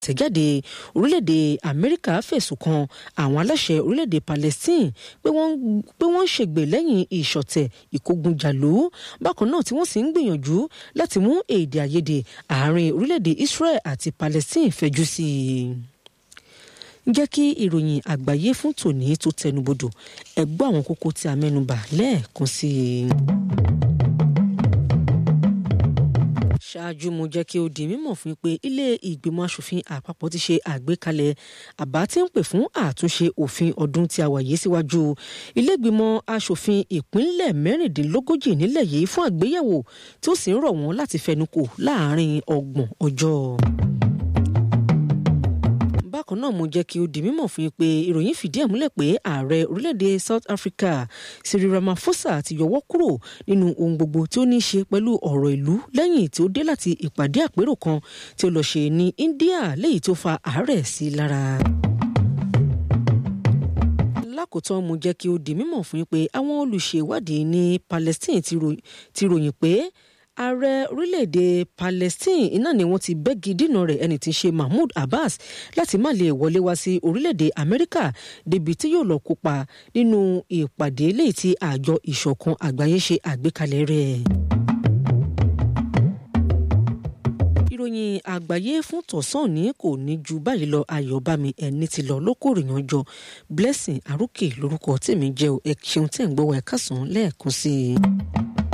tẹ̀jáde orílẹ̀-èdè amẹ́ríkà fẹ̀sùn kan àwọn aláṣẹ orílẹ̀-èdè palestine pé wọ́n ń ṣègbè lẹ́yìn ìṣọ̀tẹ̀ ìkógunjàlú bákan náà tí wọ́n sì ń gbìyànjú láti mú èdè àìyedè àárín orílẹ̀-èdè israel àti palestine fẹjú sí i jẹ́ kí ìròyìn àgbáyé fún tòní tó tẹnubodò ẹ gbọ́ àwọn kókó tí a mẹ́nubà lẹ́ẹ̀kan sí i. ṣáájú mo jẹ́ kí ó di mímọ̀ fún pé ilé ìgbìmọ̀ asòfin àpapọ̀ ti ṣe àgbékalẹ̀ àbá tí ń pè fún àtúnṣe òfin ọdún tí a wà yìí síwájú ilé ìgbìmọ̀ asòfin ìpínlẹ̀ mẹ́rìndínlógójì nílẹ̀ yìí fún àgbéyẹ̀wò tí ó sì ń rọ̀ wọ́n láti fẹnukò láàárín ọgbọ̀n ọjọ́ bákan náà mo jẹ́ kí ó di mímọ̀ fún yín pé ìròyìn fìdí ẹ̀ múlẹ̀ pé ààrẹ orílẹ̀-èdè South Africa Cyril Ramaphosa ti yọwọ́ kúrò nínú ohun gbogbo tí ó ní í ṣe pẹ̀lú ọ̀rọ̀ ìlú lẹ́yìn tí ó dé láti ìpàdé àpérò kan tí ó lọ ṣe ní India léyìí tó fa àárẹ̀ sí lára lákòótán mo jẹ́ kí ó di mímọ̀ fún yín pé àwọn olùṣèwádìí ní Palestine ti ròyìn pé ààrẹ orílẹ̀-èdè Palestine iná ni wọ́n ti bẹ́gi dínà rẹ̀ ẹni tí ń ṣe Mahmoud Abbas láti má lè wọlé wá sí orílẹ̀-èdè Amẹ́ríkà débi tí yóò lọ kópa nínú ìpàdé léyìí tí àjọ ìṣọ̀kan àgbáyé ṣe àgbékalẹ̀ rẹ̀. ìròyìn àgbáyé fún tọ̀sán ní kò ní ju báyìí lọ ayọ̀bámi ẹni tí lọ lókòrìyàn jọ Blessing Arókè lórúkọ tèmi jẹ́ ẹ ṣeun tẹ̀ ń gbọ́ wa ẹ̀ka sàn lẹ́ẹ̀kan sí i.